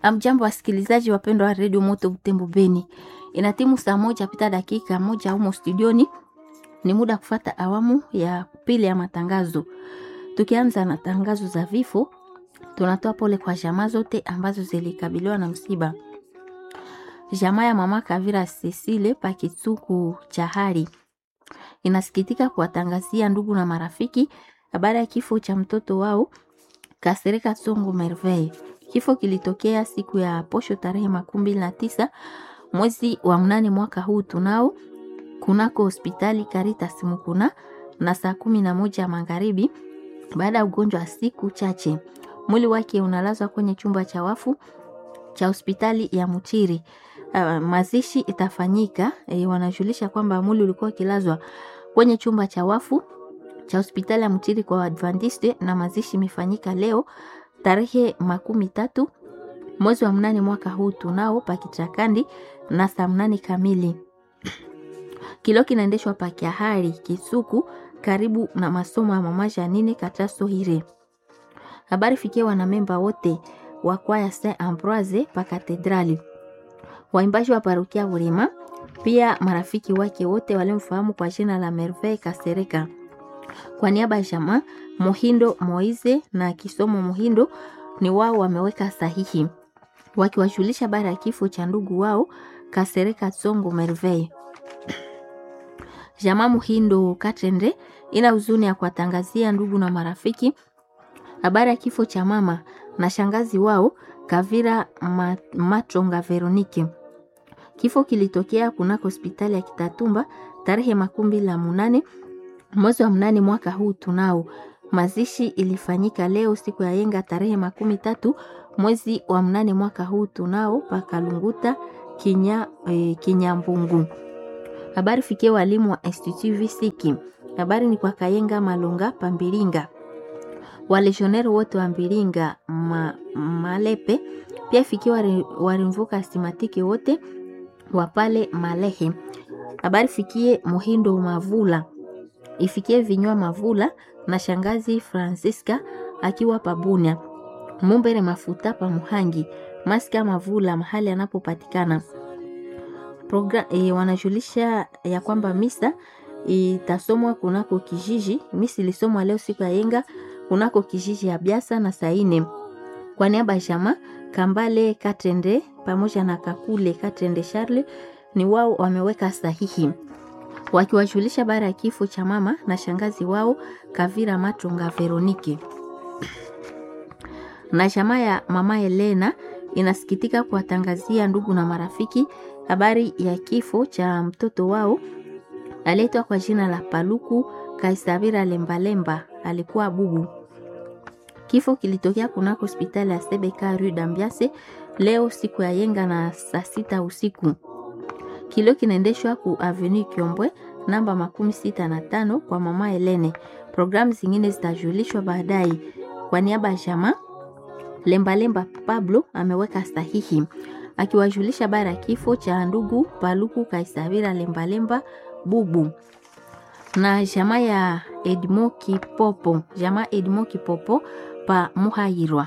Amjambo wasikilizaji wapendwa wa redio Moto Butembo Beni, ina timu saa moja pita dakika moja humo studioni. Ni muda kufata awamu ya pili ya matangazo. Tukianza na tangazo za vifo, tunatoa pole kwa jamaa zote ambazo zilikabiliwa na msiba. Jamaa ya mama Kavira Cecile Pakitsuku Chahari inasikitika kuwatangazia ndugu na marafiki habari ya kifo cha mtoto wao Kasereka Songo Merveille. Kifo kilitokea siku ya posho tarehe makumi mbili na tisa mwezi wa mnane mwaka huu tunao kunako hospitali Caritas Mukuna na saa kumi na moja magharibi baada ya ugonjwa wa siku chache. Mwili wake unalazwa kwenye chumba cha wafu cha hospitali ya Mutiri. Uh, mazishi itafanyika e, wanajulisha kwamba mwili ulikuwa ukilazwa kwenye chumba cha wafu cha hospitali ya Mutiri kwa Adventiste na mazishi imefanyika leo tarehe makumi tatu mwezi wa mnane mwaka huu tunao pakichakandi na saa mnane kamili. Kilo kinaendeshwa pakiahari Kisuku karibu na masomo ya mama Janine Kataso Hire. Habari fikia wanamemba wote wa kwaya Saint Ambroise pa katedrali, waimbaji wa parokia Burema, pia marafiki wake wote walimfahamu kwa jina la Merveille Kasereka. Kwa niaba ya jamaa Muhindo Moize na Kisomo Muhindo ni wao wameweka sahihi wakiwajulisha habari ya kifo cha ndugu wao Kasereka Tsongo Merveille. Jamaa Muhindo Katende ina huzuni ya kuwatangazia ndugu na marafiki habari ya kifo cha mama na shangazi wao Kavira Matronga Veronike. Kifo kilitokea kunako hospitali ya Kitatumba tarehe makumi la munane mwezi wa mnane mwaka huu tunao. Mazishi ilifanyika leo siku ya yenga tarehe makumi tatu mwezi wa mnane mwaka huu tunao pakalunguta kinya, e, Kinyambungu. Habari fikie walimu wa Institut Visiki. Habari ni kwa Kayenga Malonga Pambiringa, walesioneri wote wa Mbiringa ma, Malepe pia fikie warimvuka asimatiki wote wa pale Malehe. Habari fikie Muhindo Mavula ifikie vinywa Mavula na shangazi Francisca akiwa Pabunia Mumbere mafuta pa Muhangi Maska Mavula mahali anapopatikana. Program, e, wanajulisha ya kwamba misa itasomwa kunako kijiji. Misa ilisomwa leo siku ya yenga kunako kijiji ya Biasa na Saine. Kwa niaba ya jamaa Kambale Katende pamoja na Kakule Katende Charles ni wao wameweka sahihi wakiwajulisha bara ya kifo cha mama na shangazi wao Kavira Matonga Veronike. Na jamaa ya mama Helena inasikitika kuwatangazia ndugu na marafiki habari ya kifo cha mtoto wao aletwa kwa jina la Paluku Kaisavira Lembalemba, alikuwa bubu. Kifo kilitokea kunako hospitali ya Sebeka Rue Dambiase leo siku ya yenga na saa sita usiku. Kilio kinaendeshwa ku Avenue Kiombwe namba makumi sita na tano kwa mama Helene. Programu zingine zitajulishwa baadaye. Kwa niaba ya jamaa Lembalemba Pablo ameweka sahihi akiwajulisha bara ya kifo cha ndugu Paluku Kaisavira Lembalemba bubu na jamaa ya Edmo Kipopo, jamaa Edmo Kipopo pa Muhayirwa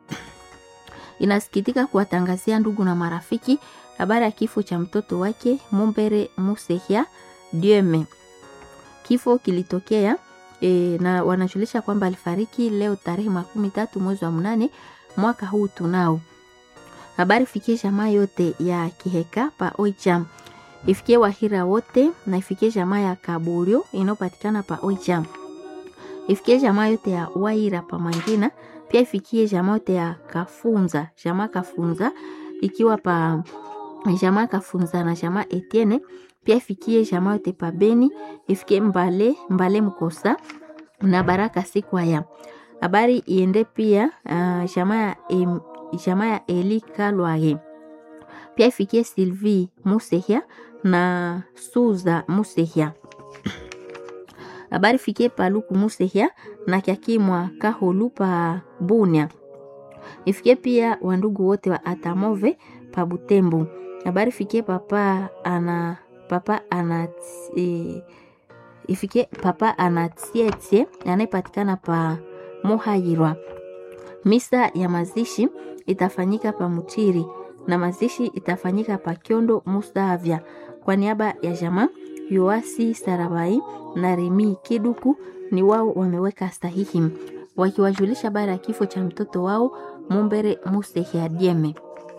inasikitika kuwatangazia ndugu na marafiki habari ya kifo cha mtoto wake Mumbere Musehia Dieme. Kifo kilitokea e, na wanajulisha kwamba alifariki leo tarehe makumi tatu mwezi wa mnane mwaka huu tunao. Habari fikie jamaa yote ya Kiheka pa Oicham, ifikie Wahira wote na ifikie jamaa ya Kaburio inayopatikana pa Oicham, ifikie jamaa yote ya Waira pa Mangina, pia ifikie jamaa yote ya Kafunza, jamaa Kafunza ikiwa pa jamaa Kafunza na jamaa Etienne, pia ifikie jamaa yote pa Beni, ifikie Mbale Mbale Mkosa na Baraka Sikwaya. Habari iende pia uh, jamaa ya em, jamaa ya Eli Kalwaye pia ifikie Sylvie Musehia na Suza Musehia. Habari fikie Paluku Musehia na Kyakimwa Kaholu pa Bunia. Ifikie pia wandugu wote wa Atamove pa Butembo. Habari fikie papa ana papa ana e, ifikie papa anatietie anayepatikana pa Muhayirwa. Misa ya mazishi itafanyika pa Mutiri na mazishi itafanyika pa Kyondo Mustavya. Kwa niaba ya jamaa Yoasi Sarabai na Remi Kiduku ni wao wameweka sahihi wakiwajulisha habari ya kifo cha mtoto wao Mumbere Mustehiadieme.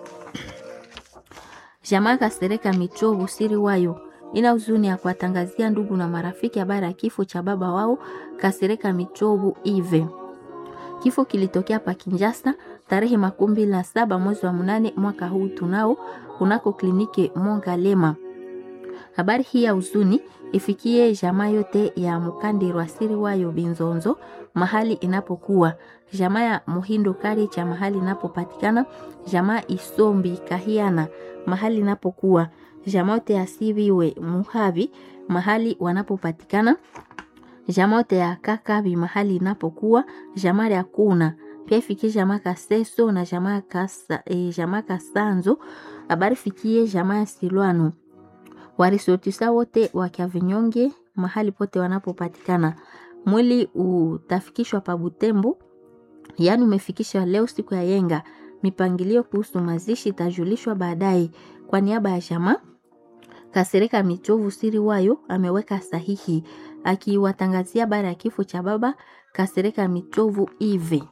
Jamaa Kasereka Michovu siri wayo ina huzuni ya kuwatangazia ndugu na marafiki habari ya kifo cha baba wao Kasereka Michovu Ive. Kifo kilitokea pa Kinjasa tarehe makumi mbili na saba mwezi wa mnane mwaka huu tunao kunako kliniki Mongalema. Habari hii ya huzuni ifikie jamaa yote ya Mukandirwa siri wayo Binzonzo mahali inapokuwa jamaa ya Muhindo Kari cha mahali inapopatikana jamaa Isombi Kahiana mahali inapokuwa jamaa yote ya Siviwe Muhavi mahali wanapopatikana jamaa yote ya Kakabi mahali inapokuwa jamaa ya Kuna pia ifikie jamaa Kaseso na jamaa Kasa, e, jamaa Kasanzo. Habari fikie jamaa ya Silwano warisotisa wote wa Kyavinyonge mahali pote wanapopatikana. Mwili utafikishwa pa Butembo, yaani umefikishwa leo siku ya yenga. Mipangilio kuhusu mazishi itajulishwa baadaye. Kwa niaba ya jamaa Kasereka Michovu siri wayo ameweka sahihi akiwatangazia bara ya kifo cha baba Kasereka Michovu ive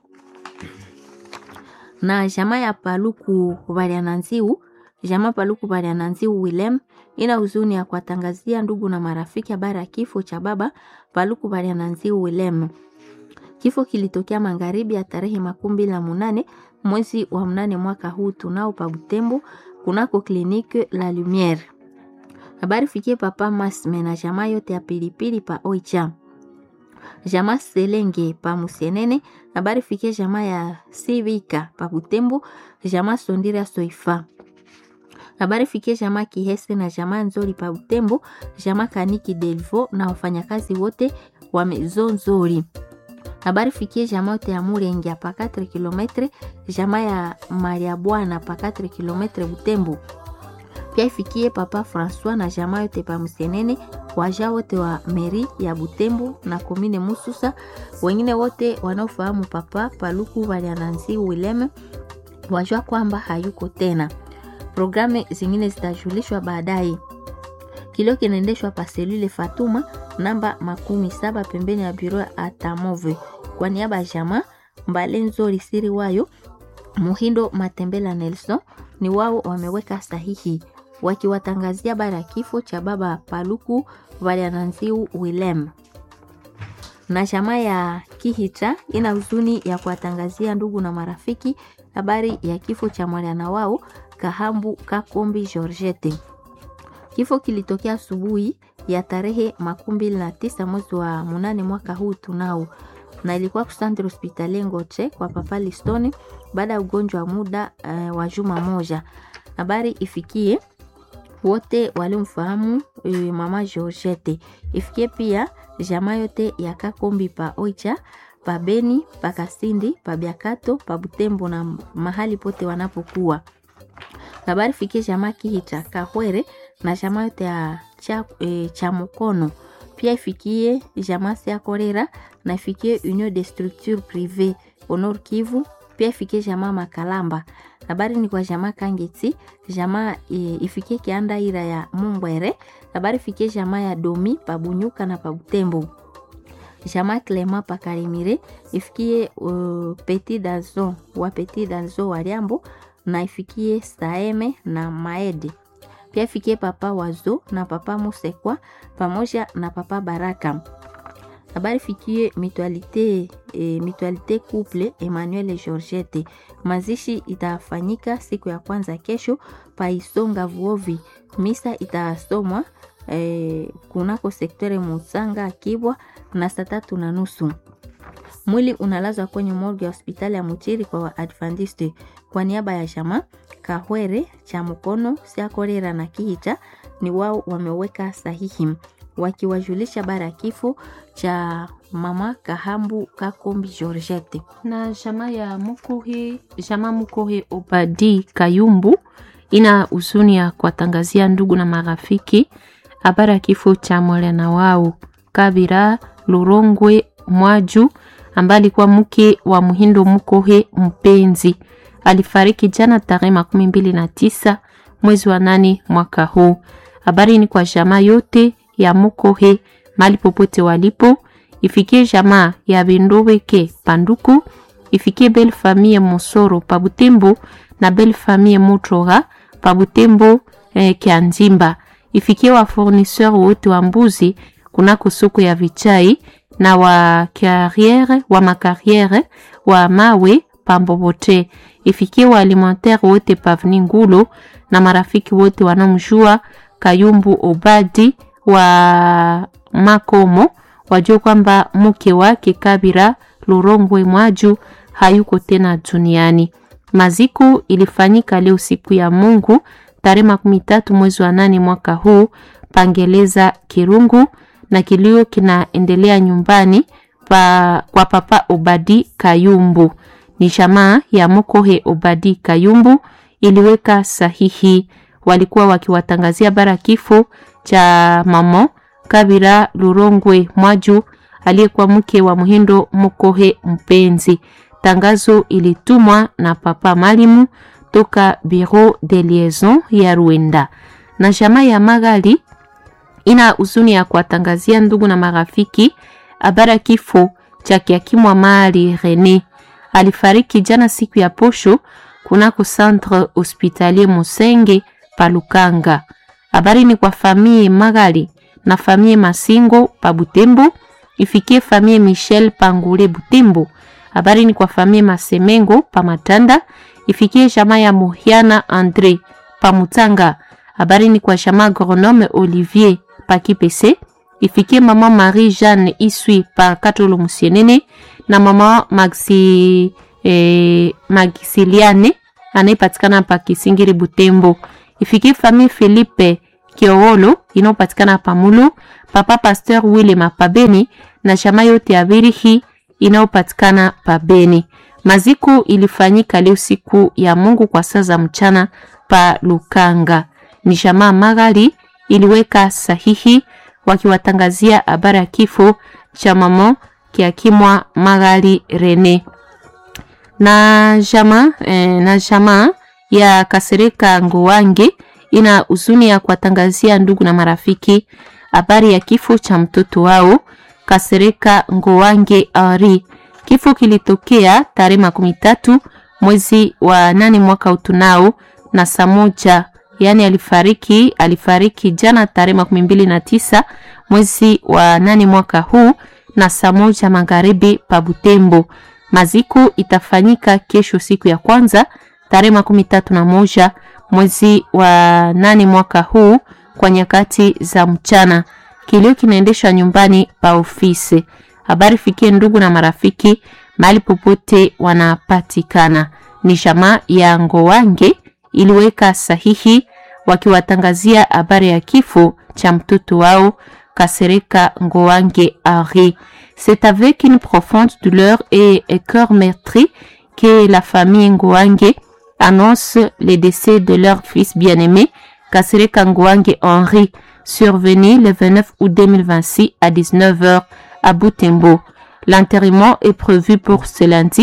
na jamaa ya Paluku Baliananziu jamaa Paluku Baliananziu Willem ina huzuni ya kuwatangazia ndugu na marafiki habari ya kifo cha baba Paluku Baliananziu Willem. Kifo kilitokea magharibi ya tarehe makumi mbili na munane mwezi wa mnane mwaka huu tunao pa Butembo kunako kliniki La Lumiere. Habari fikie papa Masme na jamaa yote ya pilipili pa Oicha. Jamaa Selenge pa Musienene. Habari fikie jamaa ya Sivika pa Butembo. Jamaa Sondira Soifa. Habari fikie jamaa Kihese na jamaa Nzori pa Butembo. Jamaa Kaniki Delvo na wafanyakazi wote wa Maison Nzori. Habari fikie jamaa yote ya Murenge pa 4 km. Jamaa ya Maria Bwana pa 4 km Butembo pia ifikie papa Francois na jamaa yote pa Msenene, waja wote wa meri ya Butembo na komine Mususa, wengine wote wanaofahamu papa Paluku Baliananzi Wileme wajua kwamba hayuko tena. Programu zingine zitajulishwa baadaye. Kilio kinaendeshwa pa selule Fatuma namba makumi saba pembeni ya biro ya Atamove. Kwa niaba ya jamaa Mbale Nzori siri wayo Muhindo Matembela Nelson ni wao wameweka sahihi wakiwatangazia bara ya kifo cha baba Paluku Valiananziu Willem. Na jamaa ya Kihita ina huzuni ya kuwatangazia ndugu na marafiki habari ya kifo cha mwana wao Kahambu Kakombi Georgette. Kifo kilitokea asubuhi ya tarehe makumi mbili na tisa mwezi wa munane mwaka huu tunao, na ilikuwa kusantre hospitali Ngoche kwa papa Listone baada ya ugonjwa wa muda uh, wa juma moja. Habari ifikie wote waliomfahamu e, mama Georgette. Ifikie pia jamaa yote ya Kakombi pa Oicha, pa Beni, pa Kasindi, pa Biakato, pa Butembo na mahali pote wanapokuwa. Habari fikie jamaa Kihita Kahwere na jamaa yote ya cha, e, cha Mukono. Pia ifikie jamaa ya Korera na ifikie Union de Structure Privé Honor Kivu. Pia ifikie jamaa Makalamba habari ni kwa jamaa Kangeti, jamaa e, ifikie Kianda ira ya Mumbwere. Habari ifikie jamaa ya Domi Pabunyuka na Pabutembo, jamaa Clema Pakarimire, ifikie uh, Petit Danzo wa Petit Danzo wa Liambo na ifikie Saeme na Maedi. Pia ifikie papa Wazo na papa Musekwa pamoja na papa Baraka habari fikie mutualite e, mutualite couple Emmanuel et Georgette. Mazishi itafanyika siku ya kwanza kesho pa Isonga Vuovi. Misa itasomwa e, kunako sektore Musanga Kibwa na saa tatu na nusu. Mwili unalazwa kwenye morgue ya hospitali ya Muchiri kwa Waadventiste. Kwa niaba ya jamaa Kahwere cha Mukono Siakorera na Kihita ni wao wameweka sahihi wakiwajulisha bara ya kifo cha mama Kahambu Kakombi Georgette. na jamaa ya Mukuhi, jamaa Mukuhi Obadi Kayumbu ina huzuni ya kuwatangazia ndugu na marafiki habari ya kifo cha mwana wao Kabira Lurongwe Mwaju ambaye alikuwa mke wa Muhindo Mukohe mpenzi alifariki jana tarehe makumi mbili na tisa mwezi wa nane mwaka huu. Habari ni kwa jamaa yote ya Mukohe mali popote walipo, ifikie jamaa ya Bindoweke Panduku, ifikie belle famille Mosoro pa Butembo na belle famille Mutroga pa Butembo eh, Kianjimba, ifikie wa fournisseur wote wa mbuzi kunako soko ya Vichai na wa carriere wa makariere wa mawe pambobote, ifikie wa alimentaire wote pavni Ngulo na marafiki wote wanamjua Kayumbu Obadi wa Makomo wajua kwamba mke wake Kabira Lurongwe Mwaju hayuko tena duniani. Maziko ilifanyika leo siku ya Mungu tarehe makumi tatu mwezi wa nane mwaka huu Pangeleza Kirungu, na kilio kinaendelea nyumbani pa, kwa papa Obadi Kayumbu. Ni jamaa ya Mokohe Obadi Kayumbu iliweka sahihi, walikuwa wakiwatangazia bara kifo cha mamo Kabira Lurongwe Mwaju aliyekuwa mke wa Muhindo Mokohe Mpenzi. Tangazo ilitumwa na papa Malimu toka Bureau de Liaison ya Rwanda. Na jamaa ya Magali ina huzuni ya kuwatangazia ndugu na marafiki habari kifo cha kiakimwa Mali Rene. Alifariki jana siku ya posho kunako Centre Hospitalier Musenge Palukanga. Habari ni kwa famille Magali na famille Masingo pa Butembo, ifikie famille Michel Pangule Butembo. Habari ni kwa famille Masemengo pa Matanda, ifikie jamaa ya Muhiana Andre pa Mutanga. Habari ni kwa jamaa agronome Olivier pa Kipese, ifikie mama Marie Jeanne Isui pa Katolo Musienene na mama Maxi eh, Maxiliane anayepatikana pa Kisingiri Butembo. Ifikie famille Philippe Kiowolo inayopatikana pa Mulu, papa Pasteur Wile Mapabeni na jamaa yote ya Birihi inayopatikana pa Beni. Maziko ilifanyika leo siku ya Mungu kwa saa za mchana pa Lukanga. Ni jamaa Magali iliweka sahihi wakiwatangazia habari ya kifo cha mama kiakimwa Magali Rene na jamaa eh, na jamaa ya Kasereka Ngowange ina huzuni ya kuwatangazia ndugu na marafiki habari ya kifo cha mtoto wao Kasereka Ngowange Ari. Kifo kilitokea tarehe makumi tatu mwezi wa nane mwaka utunao na saa moja, yaani alifariki alifariki jana tarehe makumi mbili na tisa mwezi wa nane mwaka huu na saa moja magharibi pa Butembo. Maziko itafanyika kesho siku ya kwanza tarehe makumi tatu na moja mwezi wa nane mwaka huu kwa nyakati za mchana. Kilio kinaendeshwa nyumbani pa ofisi. Habari fikie ndugu na marafiki mahali popote wanapatikana. Ni jamaa ya Ngowange iliweka sahihi wakiwatangazia habari ya kifo cha mtoto wao Kasereka Ngowange Henri. C'est avec une profonde douleur et un cœur meurtri que la famille Ngowange annonce le décès de leur fils bien-aimé, Kasereka Ngowange Henri, survenu le 29 août 2026 à 19h à Butembo. L'enterrement est prévu pour ce lundi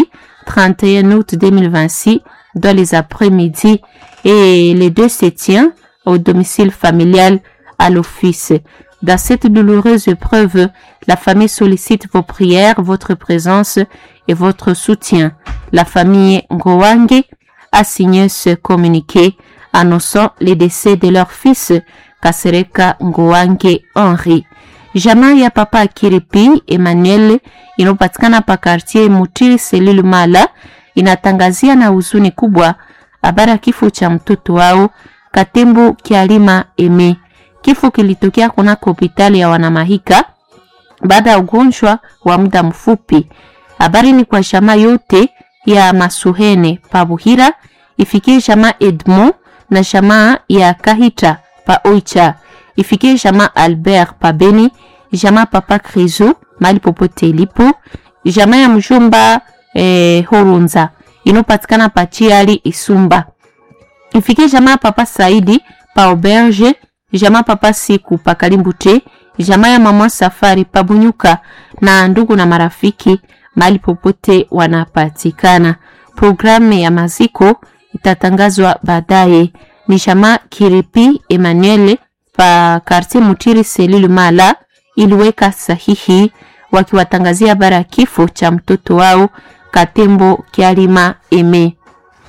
31 août 2026 dans les après-midi et les deux se tient au domicile familial à l'office. Dans cette douloureuse épreuve, la famille sollicite vos prières, votre présence et votre soutien. La famille Ngowange a signé ce communiqué annonçant les décès de leur fils Kasereka Ngowange Henri. Jamaa ya papa Kiripi Emmanuel inayopatikana pa quartier Mutiri Selil Mala inatangazia na huzuni kubwa habari ya kifo cha mtoto wao Katembo Kialima Eme. Kifo kilitokea kunako hospitali ya Wanamahika baada ya ugonjwa wa muda mfupi. Habari ni kwa jamaa yote ya Masuhene pa Buhira, ifikie jamaa Edmond na jamaa ya Kahita pa Oicha, ifikie jamaa Albert pa Beni, jamaa papa Krizo mali popote ilipo, jamaa ya mjomba eh, Horunza inopatikana pa Chiali Isumba, ifikie jamaa papa Saidi pa Auberge, jamaa papa Siku pa Kalimbute, jamaa ya mama Safari pa Bunyuka na ndugu na marafiki mahali popote wanapatikana. programu ya maziko itatangazwa baadaye. Ni jamaa Kiripi Emmanuel pa quartier Mutiri selulu Mala iliweka sahihi wakiwatangazia habari ya kifo cha mtoto wao Katembo Kialima Eme.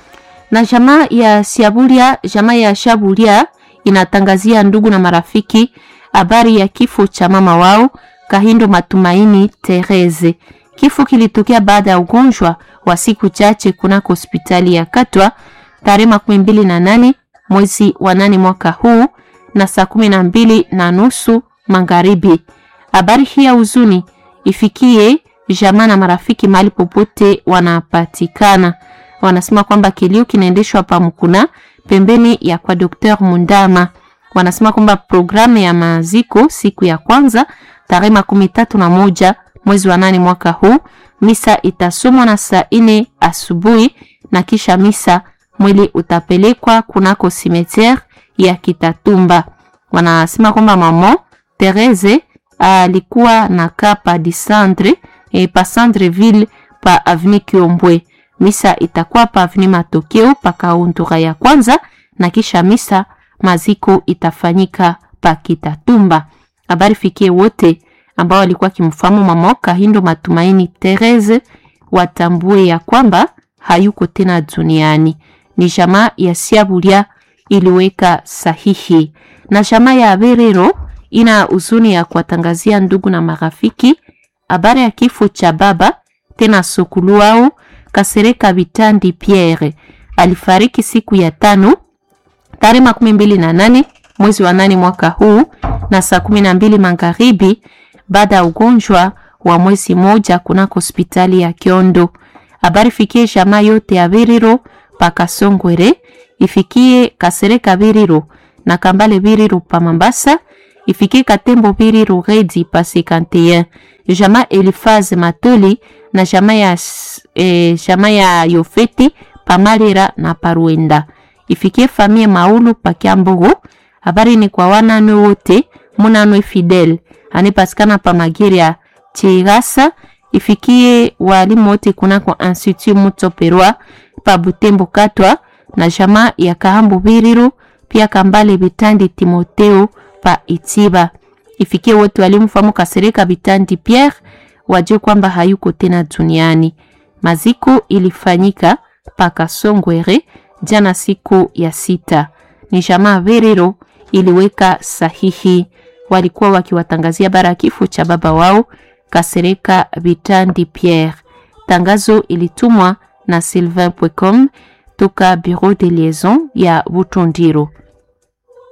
Na jamaa ya Siabulia, jamaa ya Shabulia inatangazia ndugu na marafiki habari ya kifo cha mama wao Kahindo Matumaini Therese. Kifo kilitokea baada ya ugonjwa wa siku chache kunako hospitali ya Katwa tarehe makumi mbili na nane mwezi wa nane mwaka huu na saa kumi na mbili na nusu magharibi. Habari hii ya huzuni ifikie jamaa na marafiki mahali popote wanapatikana. Wanasema kwamba kilio kinaendeshwa pa Mkuna pembeni ya kwa Dr. Mundama. Wanasema kwamba programu ya maziko siku ya kwanza tarehe makumi tatu na moja mwezi wa nane mwaka huu, misa itasomwa na saa ine asubuhi na kisha misa mwili utapelekwa kunako cimetière ya Kitatumba. Wanasema kwamba mama Therese alikuwa na kapa disandre e, pa Sandreville pa avenue Kiombwe. Misa itakuwa pa avenue Matokeo pa kauntura ya kwanza na kisha misa maziko itafanyika pa Kitatumba. Habari fikie wote ambao walikuwa kimfahamu mama Kahindo Matumaini Therese watambue ya kwamba hayuko tena duniani. Ni jamaa ya Siabulia iliweka sahihi, na jamaa ya Berero ina huzuni ya kuwatangazia ndugu na marafiki habari ya kifo cha baba tena sokulu wao Kasereka Bitandi Pierre. Alifariki siku ya tano tarehe makumi mbili na nane mwezi wa nane mwaka huu na saa kumi na mbili magharibi baada ya ugonjwa wa mwezi moja kunako hospitali ya Kiondo. Habari fikie jamaa yote ya Biriro paka Songwere, ifikie Kasereka Biriro na Kambale Biriro pa Mambasa, ifikie Katembo Biriro Redi pa 51, jamaa Elifaz Matoli na jamaa ya, eh, jamaa ya Yofeti pa Malira na Paruenda, ifikie famie Maulu pa Kiambogo. Habari ni kwa wananwe wote munanwe Fidel anipatikana pa Magiria Chigasa ifikie walimu wote kunako Institut Mutsoperwa pa Butembo Katwa na jamaa ya Kahambu Biriru pia Kambale Bitandi Timoteo pa Itiba. Ifikie wote walimu famu Kasereka Bitandi Pierre wajue kwamba hayuko tena duniani. Maziko ilifanyika pa Kasongwere jana siku ya sita. Ni jamaa Biriru iliweka sahihi walikuwa wakiwatangazia bara kifo cha baba wao Kasereka Bitandi Pierre. Tangazo ilitumwa na Sylvain Pwecom toka Bureau de Liaison ya Butundiro.